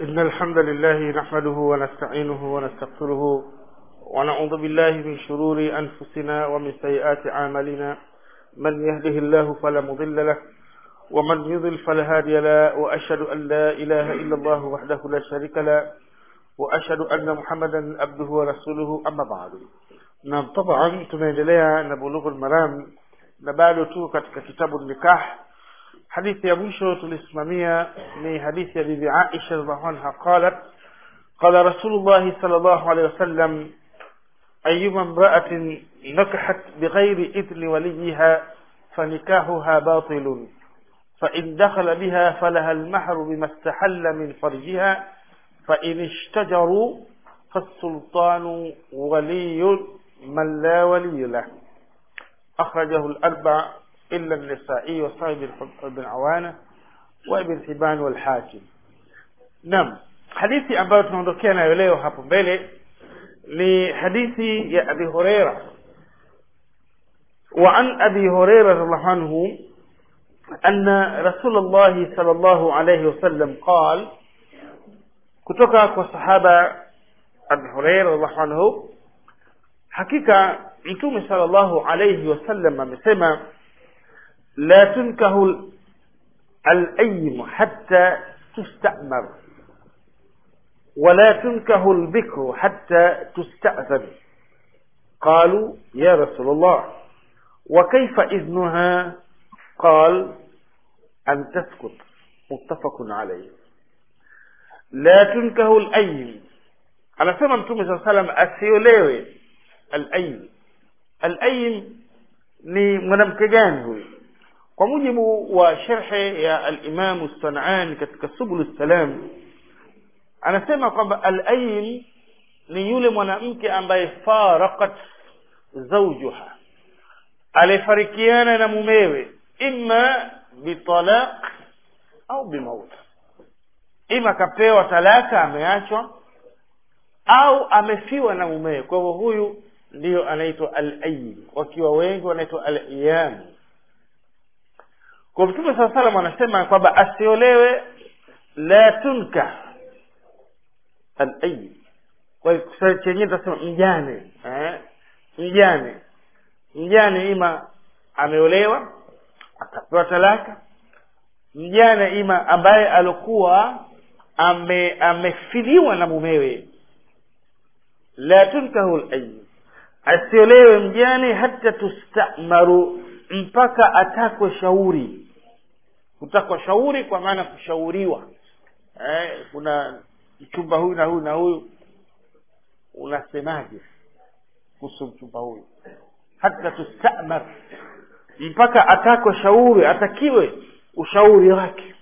إن الحمد لله نحمده ونستعينه ونستغفره ونعوذ بالله من شرور أنفسنا ومن سيئات أعمالنا من يهده الله فلا مضل له ومن يضل فلا هادي له وأشهد أن لا إله إلا الله وحده لا شريك له وأشهد أن محمدا عبده ورسوله أما بعد na طبعا tunaendelea na bulughul maram na bado tu katika kitabu nikah hadithi ya mwisho tulisimamia ni hadithi ya bibi Aisha radhiallahu anha qalat qala rasulullah sallallahu alayhi wasallam ayyuma imra'atin nakahat bighayri idni waliha فنكاحها باطل فإن دخل بها فلها المهر بما استحل من فرجها فإن اشتجروا فالسلطان ولي من لا ولي له أخرجه الأربع إلا النسائي وصاحب بن عوانة وابن حبان والحاكم نعم hadithi ambayo tunaondokea nayo leo hapo mbele ni hadithi ya abi hureira وعن أبي هريرة رضي الله عنه أن رسول الله صلى الله عليه وسلم قال kutoka kwa sahaba Abu Hurairah radhiallahu anhu hakika mtume sallallahu alayhi wasallam amesema la tunkahu al-aym hatta tustamar ولا تنكه البكر حتى تستأذن قالوا يا رسول الله وكيف إذنها قال أن تسكت متفق عليه la tunkahu al-aym anasema mtume saa salam asiolewe al-aym al-aym ni mwanamke gani huyu kwa mujibu wa sharhe ya al-imam as-sanani katika subul salam anasema kwamba al-aym ni yule mwanamke ambaye faraqat zawjuha alifarikiana na mumewe imma bitalaq au bimaut ima kapewa talaka ameachwa au amefiwa na mumewe kwa hivyo huyu ndiyo anaitwa al-ayyim wakiwa wengi wanaitwa al-iyam kwa mtume saa salam anasema kwamba asiolewe la tunka al-ayyim kwa hiyo chenyewe tutasema mjane eh? mjane mjane ima ameolewa akapewa talaka mjane ima ambaye alikuwa ame amefiliwa na mumewe la tunkahu al-ayyim asiolewe mjane hata tustamaru mpaka atakwe shauri kutakwa shauri kwa maana kushauriwa eh, kuna mchumba huyu na huyu na huyu unasemaje kuhusu mchumba huyu hata tustamar mpaka atakwe shauri atakiwe ushauri wake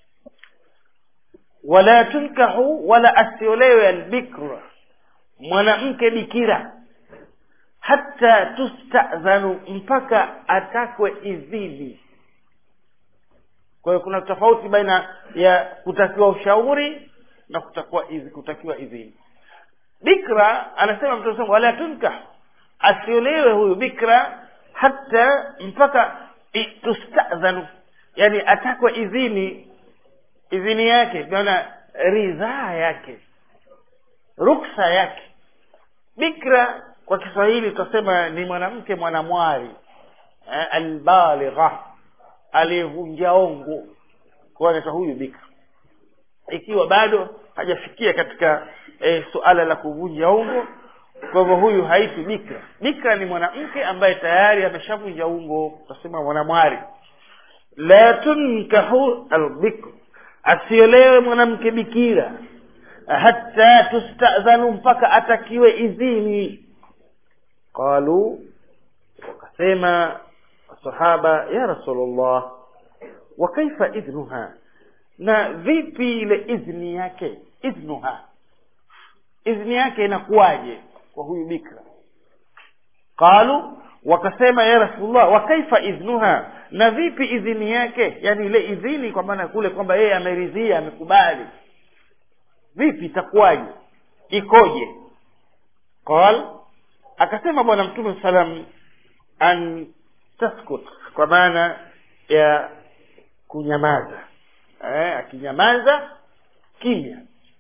wala tunkahu wala asiolewe albikra mwanamke bikira hata tustadhanu mpaka atakwe idhini kwa hiyo kuna tofauti baina ya kutakiwa ushauri na kutakiwa idhini, kutakiwa idhini bikra anasema mtume wala tunkah asiolewe huyu bikra hata mpaka tustadhanu yani atakwe idhini idhini yake maana ridhaa yake ruksa yake bikra kwa kiswahili tutasema ni mwanamke mwanamwari eh, albaligha aliyevunja ongo kwa anaitwa huyu bikra ikiwa bado hajafikia katika eh, suala la kuvunja ongo kwa hivyo huyu haiti bikra bikra ni mwanamke ambaye tayari ameshavunja ungo tutasema mwanamwari la tunkahu albikr asiolewe mwanamke bikira hata tustadhanu mpaka atakiwe idhini qalu wakasema sahaba ya rasulullah wa kaifa idhnuha na vipi ile idhni yake idhnuha idhni yake inakuwaje kwa huyu bikra qalu wakasema ya rasulullah wa kaifa idhnuha na vipi idhini yake yani ile idhini kwa maana kule kwamba yeye ameridhia amekubali vipi itakuwaje ikoje qal akasema bwana mtume salam an taskut kwa maana ya kunyamaza eh, akinyamaza kimya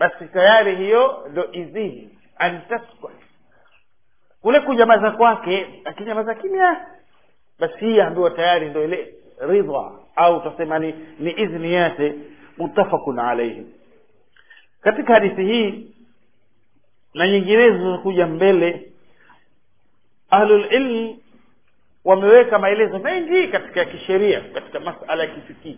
basi tayari hiyo ndo idhini antaskut kule kunyamaza kwake akinyamaza kimya basi hii ambiwa tayari ndo ile ridha au tutasema ni, ni idhni yake muttafaqun alaihi katika hadithi hii na nyinginezo zinakuja mbele ahlulilm wameweka maelezo mengi katika kisheria katika masala ya kifikii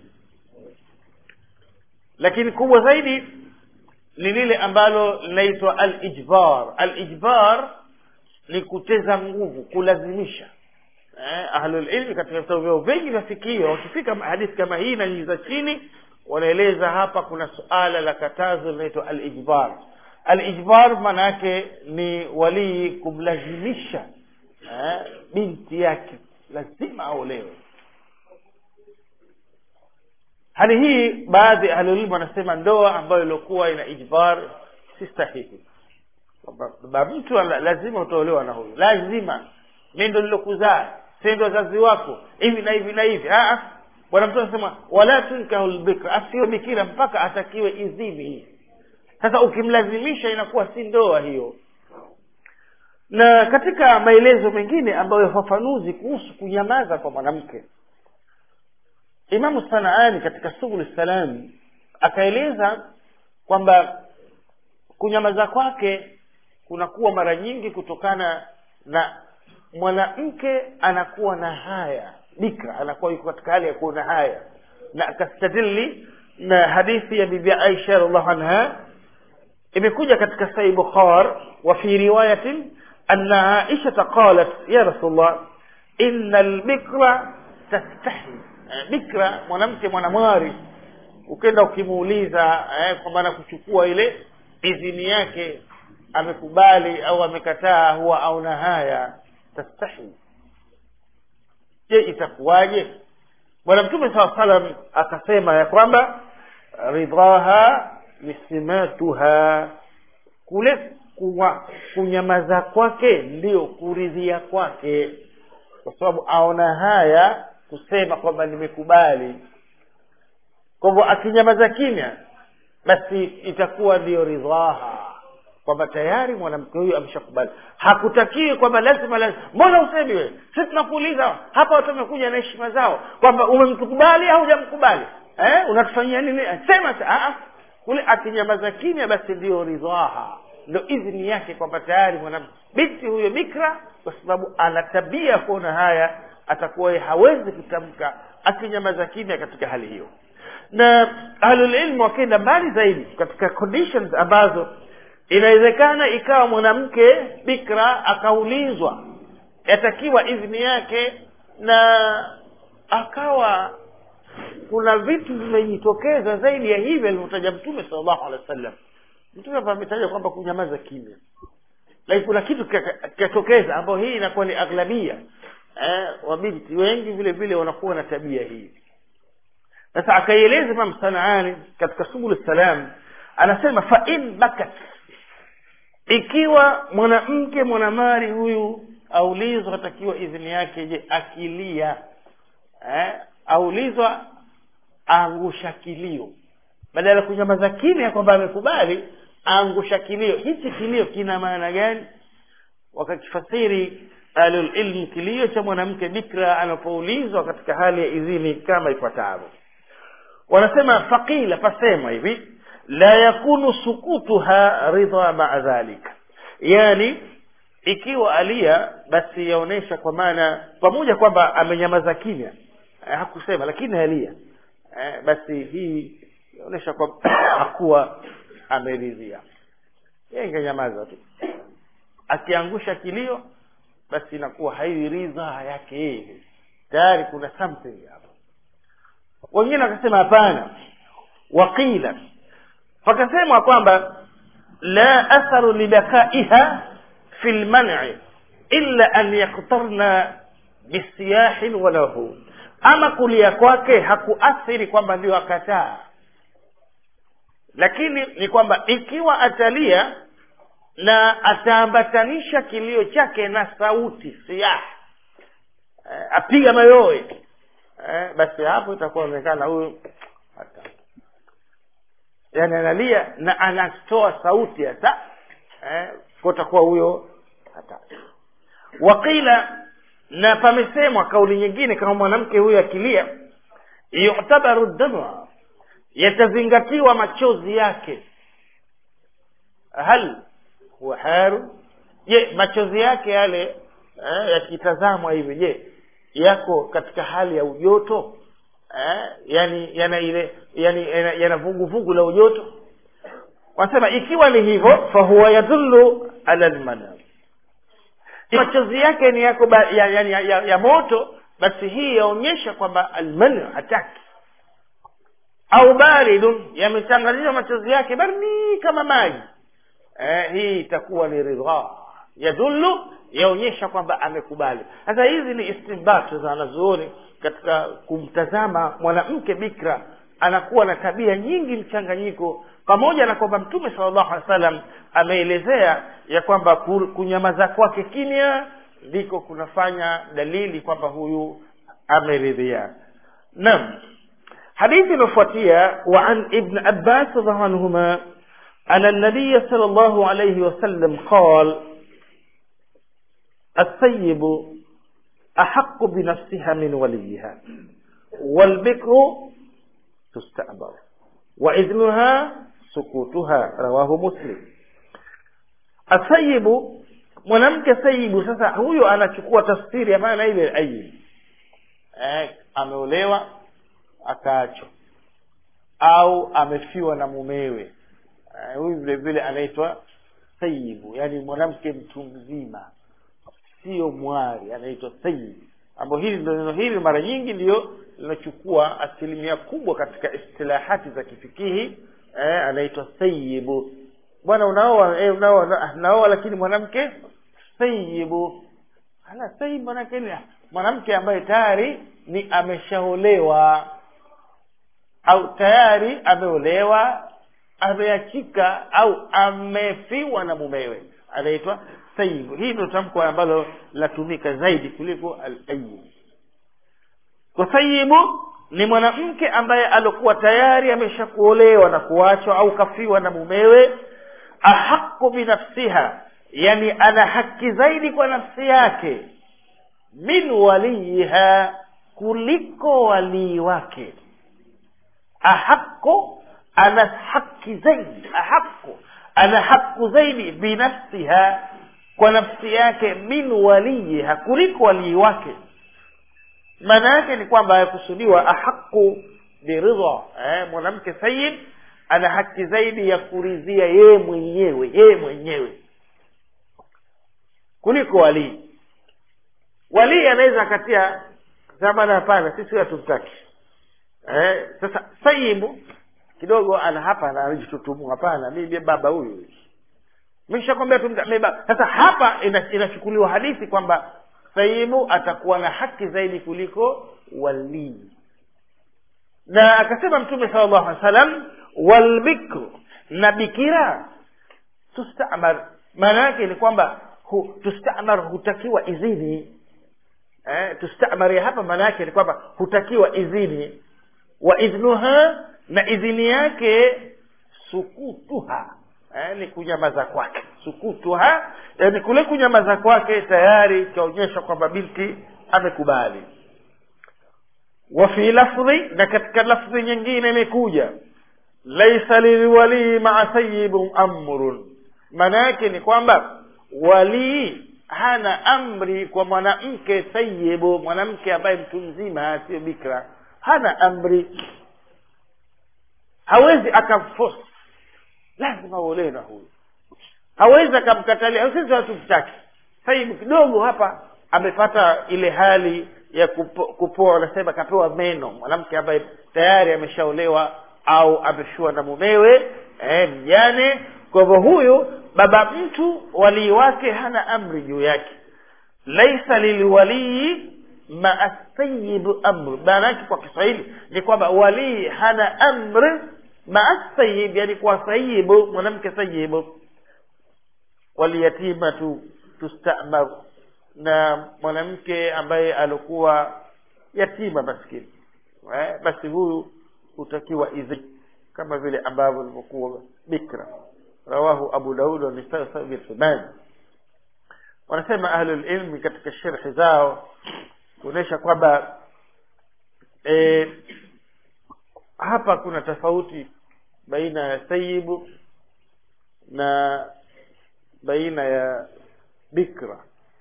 lakini kubwa zaidi ni lile ambalo linaitwa alijbar alijbar ni kuteza nguvu kulazimisha eh, ahlulilmi katika vitabu vyao vingi vya fikio wakifika hadithi kama hii na nyingi za chini wanaeleza hapa kuna suala la katazo linaitwa alijbar alijbar maana yake ni walii kumlazimisha eh, binti yake lazima aolewe hali hii baadhi ya ahlulilmu wanasema ndoa ambayo iliokuwa ina ijbar si sahihi kwamba baba mtu ana- lazima utaolewa na huyu lazima mi ndo lilokuzaa si ndo wazazi wako hivi na hivi na hivi Ah, ah. bwana mtu anasema wala tunkahu lbikra asiwe bikira mpaka atakiwe idhini hii sasa ukimlazimisha inakuwa si ndoa hiyo na katika maelezo mengine ambayo yafafanuzi kuhusu kunyamaza kwa mwanamke imamu sanaani katika subul salam akaeleza kwamba kunyamaza kwake kunakuwa mara nyingi kutokana na mwanamke anakuwa na haya bikra anakuwa yuko katika hali ya kuwa na haya na akastadili na hadithi ya bibi aisha radiallahu anha imekuja katika sahih bukhar wa fi riwayatin anna aisha qalat ya rasulullah inna albikra tastahi Eh, bikra mwanamke mwanamwari ukenda ukimuuliza eh, kwa maana kuchukua ile idhini yake amekubali au amekataa huwa auna haya tastahi je itakuwaje bwana mtume saa salam akasema ya kwamba ridhaha nisimatuha kule kuwa, kunyamaza kwake ndio kuridhia kwake kwa sababu aona haya kusema kwamba nimekubali kwa hivyo akinyamaza kimya basi itakuwa ndiyo ridhaha kwamba tayari mwanamke huyu ameshakubali hakutakiwi kwamba lazima lazima mbona usemi wewe sisi tunakuuliza hapa watu wamekuja na heshima zao kwamba umemkubali au hujamkubali eh unatufanyia nini sema sa- ah, ah. kule akinyamaza kimya basi ndiyo ridhaha ndo idhini yake kwamba tayari mwanamke binti huyo bikra kwa sababu ana tabia ya kuona haya atakuwa yeye hawezi kutamka akinyamaza kimya katika hali hiyo na ahlulilmu wakaenda mbali zaidi katika conditions ambazo inawezekana ikawa mwanamke bikra akaulizwa yatakiwa idhini yake na akawa kuna vitu vimejitokeza zaidi ya hivi alivyotaja mtume salllahu alehi wa sallam mtume hapa ametaja kwamba kunyamaza kimya lakini kuna kitu kikatokeza ambayo hii inakuwa ni aghlabia eh, wabinti wengi vile vile wanakuwa na tabia hii sasa akaieleza imam sanaani katika subul salam anasema fa in bakat ikiwa mwanamke mwanamari huyu aulizwa atakiwa idhini yake je akilia eh, aulizwa angusha kilio badala ya kunyamaza kimya kwamba amekubali angusha kilio hichi kilio kina maana gani wakakifasiri ahlulilmu kilio cha mwanamke bikra anapoulizwa katika hali ya idhini kama ifuatavyo wanasema faqila pasema hivi la yakunu sukutuha ridha maa dhalika yani ikiwa alia basi yaonesha kwa maana pamoja kwamba amenyamaza kimya eh, hakusema lakini alia eh, basi hii yaonesha kwamba hakuwa ameridhia yeye ingenyamaza tu akiangusha kilio basi inakuwa hairidha yake yeye tayari kuna something hapo wengine wakasema hapana waqila fakasema kwamba la atharu libakaiha fi lmani illa an yaktarna bisiyahin walahu ama kulia kwake hakuathiri kwamba ndio akataa lakini ni kwamba ikiwa atalia na ataambatanisha kilio chake na sauti siyah eh, apiga mayowe eh, basi hapo itakuwa onekana huyu hata yani analia na anatoa sauti hata eh, kotakuwa huyo hata waqila na pamesemwa kauli nyingine kama mwanamke huyo akilia yutabaru dama yatazingatiwa machozi yake hal huwa haru je machozi yake yale eh, yakitazamwa hivi je yako katika hali ya ujoto eh, yani yana ile yani yana, yana vuguvugu la ujoto wanasema ikiwa ni hivyo fahuwa yadullu ala lmanam machozi yake ni yako ba, ya, ya, ya, ya, ya moto basi hii yaonyesha kwamba almanu hataki au baridun yamechanganyishwa machozi yake baridi kama maji eh, hii itakuwa ni ridha yadullu yaonyesha kwamba amekubali sasa hizi ni istinbat za wanazuoni katika kumtazama mwanamke bikra anakuwa na tabia nyingi mchanganyiko pamoja na kwamba mtume salllahu alehi wa sallam ameelezea ya kwamba kunyamaza kwake kimya ndiko kunafanya dalili kwamba huyu ameridhia naam hadithi iliyofuatia wa an ibn abbas radiallahu anhuma أن النبي صلى الله عليه وسلم قال الثيب أحق بنفسها من وليها والبكر تستأبر وإذنها سكوتها رواه مسلم الثيب mwanamke sayibu sasa huyo anachukua tafsiri ya maana ile ayib eh, ameolewa akaachwa au amefiwa na mumewe eh, huyu vile vile anaitwa sayibu yaani mwanamke mtu mzima sio mwari anaitwa sayibu ambayo hili ndo neno hili mara nyingi ndiyo linachukua asilimia kubwa katika istilahati za kifikihi eh, anaitwa sayibu bwana unaoa eh, unaoa naoa lakini mwanamke sayibu ala sayibu manake ni mwanamke ambaye tayari ni ameshaolewa au tayari ameolewa ameachika au amefiwa na mumewe anaitwa sayibu hii ndio tamko ambalo linatumika zaidi kuliko al-ayyib kwa sayibu ni mwanamke ambaye alikuwa tayari ameshakuolewa na kuachwa au kafiwa na mumewe ahaqu binafsiha yani ana haki zaidi kwa nafsi yake min waliyiha kuliko walii wake ahaqu ana haki zaidi ahaqu ana haku zaidi binafsiha kwa nafsi yake min waliyiha kuliko walii wake maana yake ni kwamba yakusudiwa ahaqu biridha eh, mwanamke sayid ana haki zaidi ya kuridhia yeye mwenyewe yeye mwenyewe kuliko walii walii anaweza akatia zamana hapana sisi hatumtaki eh, sasa sayibu kidogo ana hapa anajitutumua hapana mimi baba huyu mishakwambia tumta sasa hapa inachukuliwa hadithi kwamba sayibu atakuwa na haki zaidi kuliko walii na akasema mtume sala llahu alih wasallam walbikru na bikira tustamar maana yake ni kwamba hu, tustamar hutakiwa idhini eh, tustamar ya hapa maana yake ni kwamba hutakiwa idhini wa idhnuha na idhini yake sukutuha eh, ni kunyamaza kwake sukutuha yani kule kunyamaza kwake tayari ikaonyesha kwamba binti amekubali wa fi lafdhi na katika lafdhi nyingine imekuja laisa lilwalii maa sayibun amrun maana yake ni kwamba walii hana amri kwa mwanamke sayibu mwanamke ambaye mtu mzima sio bikra hana amri hawezi akamforce lazima uolewe na huyu hawezi akamkatalia sisi hatumtaki sahibu kidogo hapa amepata ile hali ya kupo, kupoa wanasema kapewa meno mwanamke ambaye tayari ameshaolewa au ameshua na mumewe eh, mjane kwa hivyo huyu baba mtu walii wake hana amri juu yake laisa lilwalii maa sayibu amru maana yake kwa kiswahili ni kwamba walii hana amri maa sayib yani kwa sayibu mwanamke sayibu waliyatimatu tustamar na mwanamke ambaye alikuwa yatima maskini eh, basi huyu hutakiwa idhini kama vile ambavyo ilivyokuwa bikra rawahu abu daud wa nisai sabi al wanasema ahlul ilmi katika sherhi zao kuonyesha kwamba e, hapa kuna tofauti baina ya sayibu na baina ya bikra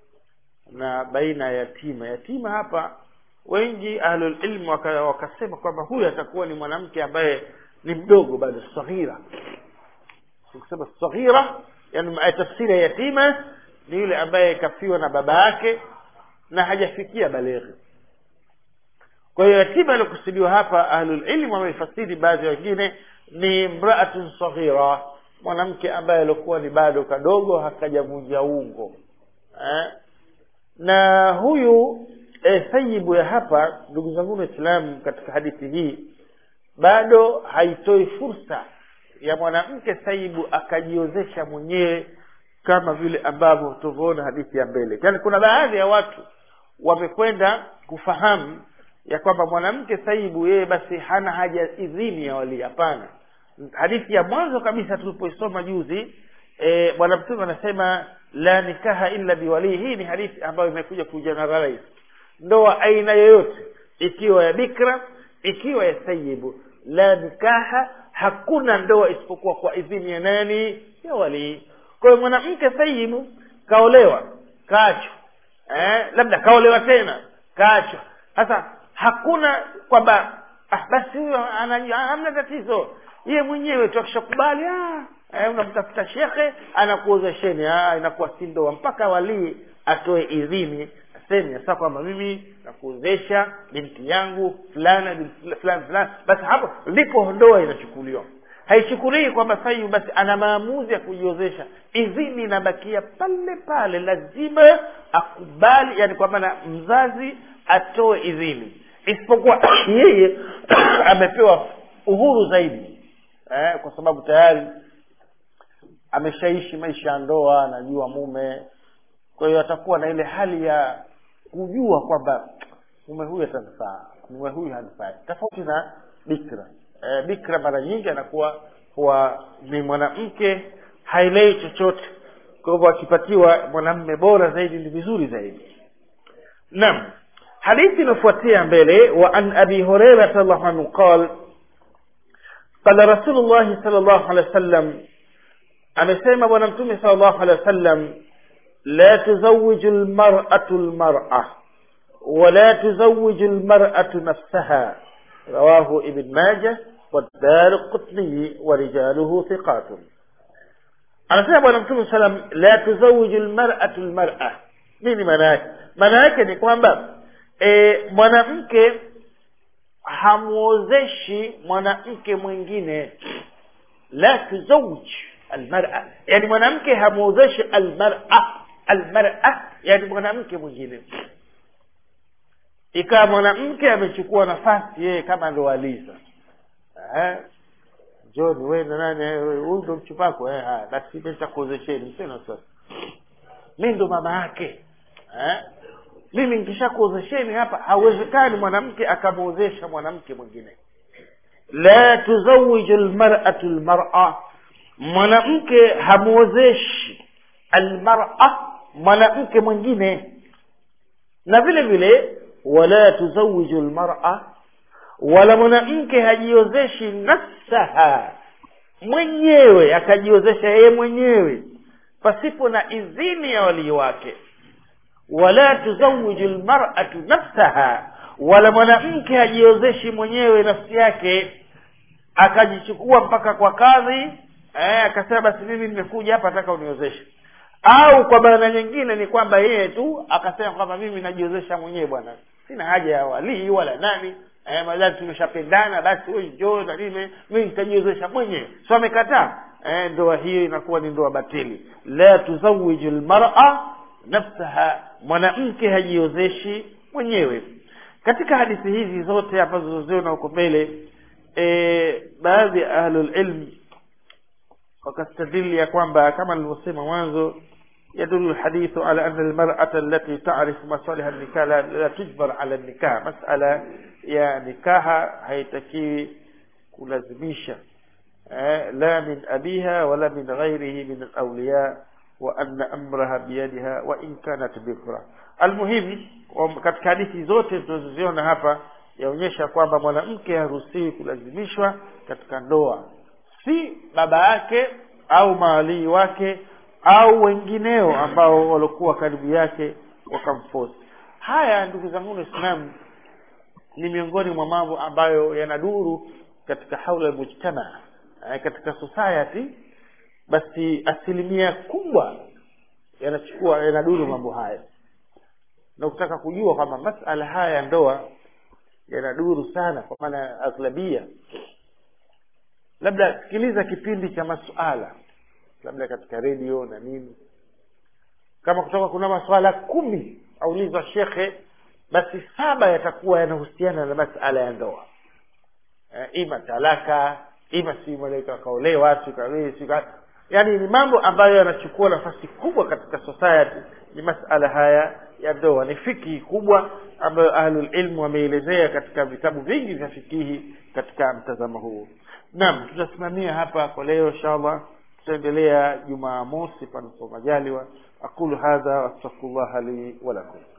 na baina ya yatima yatima hapa wengi ahlul ilmu waka, wakasema kwamba huyu atakuwa ni mwanamke ambaye ni mdogo bado saghira ukisema saghira yani tafsiri ya yatima ni yule ambaye kafiwa na baba yake na hajafikia baleghi kwa hiyo yatima aliokusudiwa hapa ahlulilmu wameifasiri baadhi ya wengine ni mraatun saghira mwanamke ambaye alikuwa ni bado kadogo hakajavunja ungo eh? na huyu e, sayibu ya hapa ndugu zangu waislamu katika hadithi hii bado haitoi fursa ya mwanamke saibu akajiozesha mwenyewe kama vile ambavyo tuvyoona hadithi ya mbele yaani kuna baadhi ya watu wamekwenda kufahamu ya kwamba mwanamke saibu yeye basi hana haja idhini ya walii hapana hadithi ya mwanzo kabisa tulipoisoma juzi e, bwana mtume anasema la nikaha illa biwalii hii ni hadithi ambayo imekuja kugeneralize ndoa aina yoyote ikiwa ya bikra ikiwa ya sayibu la nikaha hakuna ndoa isipokuwa kwa idhini ya nani ya walii kwa hiyo mwanamke sayibu kaolewa kaachwa eh, labda kaolewa tena kaachwa sasa hakuna kwamba ah, basi huyo hamna tatizo yeye mwenyewe tu akishakubali ah, eh, unamtafuta shekhe anakuozesheni ah, inakuwa si ndoa mpaka walii atoe idhini aseme sasa kwamba mimi nakuozesha binti yangu fulana binti fulani fulani basi hapo ndipo ndoa inachukuliwa haichukulii kwamba sahibu basi ana maamuzi ya kujiozesha idhini inabakia pale pale lazima akubali yani kwa maana mzazi atoe idhini isipokuwa yeye amepewa uhuru zaidi eh, kwa sababu tayari ameshaishi maisha ya ndoa anajua mume kwa hiyo atakuwa na ile hali ya kujua kwamba mume huyu atanifaa mume huyu hanifai tofauti na bikra e, bikra mara nyingi anakuwa huwa ni mwanamke hailei chochote kwa hivyo akipatiwa mwanamme bora zaidi ni vizuri zaidi naam hadithi inafuatia mbele wa an abi hureira radiallahu anhu qal qala rasulullahi sal llahu alehi wa sallam amesema bwana mtume sal llahu alehi wa sallam لا تزوج المرأة المرأة ولا تزوج المرأة نفسها رواه ابن ماجه والدار القطني ورجاله ثقات anasema bwana mtume salam la tuzawiju lmaratu lmara nini maana yake maana yake ni kwamba e, mwanamke hamwozeshi mwanamke mwingine la tuzawij almara yani mwanamke hamwozeshi almara almara yani mwanamke mwingine ikawa mwanamke amechukua nafasi yeye kama ndo aliza eh? john we na nani huyu ndo mchupako eh, haya basi mi nitakuozesheni msina sasa mi ndo mama yake eh? mimi nikishakuozesheni hapa hauwezekani mwanamke akamwozesha mwanamke mwingine la tuzawiju lmaratu lmara mwanamke hamwozeshi almara mwanamke mwingine na vile vile wala tuzawiju lmara wala mwanamke hajiozeshi nafsaha mwenyewe akajiozesha yeye mwenyewe pasipo na idhini ya walii wake wala tuzawiju lmaratu nafsaha wala mwanamke hajiozeshi mwenyewe nafsi yake akajichukua mpaka kwa kadhi eh, akasema basi mimi nimekuja hapa nataka uniozeshe au kwa maana nyingine ni kwamba yeye tu akasema kwamba mimi najiozesha mwenyewe bwana sina haja ya walii wala nani eh, madhali tumeshapendana basi wewe njoo na nini mimi nitajiozesha mwenyewe so amekataa eh, ndoa hiyo inakuwa ni ndoa batili la tuzawiju lmara nafsaha mwanamke hajiozeshi mwenyewe katika hadithi hizi zote ambazo zoziona huko mbele e, baadhi ya ahlulilm wakastadili ya kwamba kama nilivyosema mwanzo يدل الحديث على أن المرأة التي تعرف مصالح النكاح لا, لا تجبر على النكاح مسألة يا نكاح haitakiwi kulazimisha eh, la min abiha wala min ghairihi min alawliya wa anna amraha biyadiha wa in kanat bikra almuhim wa- katika hadithi zote tunazoziona hapa yaonyesha kwamba mwanamke haruhusiwi kulazimishwa katika ndoa si baba yake au mawalii wake au wengineo ambao waliokuwa karibu yake wakamfosi haya ndugu zangu waislamu ni miongoni mwa mambo ambayo yanaduru katika haula ya mujtama eh, katika society basi asilimia kubwa yanachukua yanaduru mambo haya na ukitaka kujua kwamba masala haya ya ndoa yanaduru sana kwa maana ya aghlabia labda sikiliza kipindi cha masuala labda katika redio na nini kama kutoka kuna masuala kumi aulizwa shekhe basi saba yatakuwa yanahusiana na masala ya ndoa eh, ima talaka ima si malaika kaolewa sika yaani ni mambo ambayo yanachukua nafasi kubwa katika society ni masala haya ya ndoa ni fikihi kubwa ambayo ahlulilmu wameelezea katika vitabu vingi vya fikihi katika mtazamo huu naam tutasimamia hapa kwa leo inshallah tutaendelea jumaa mosi panapo majaliwa aqulu hadha wastaghfirullah li walakum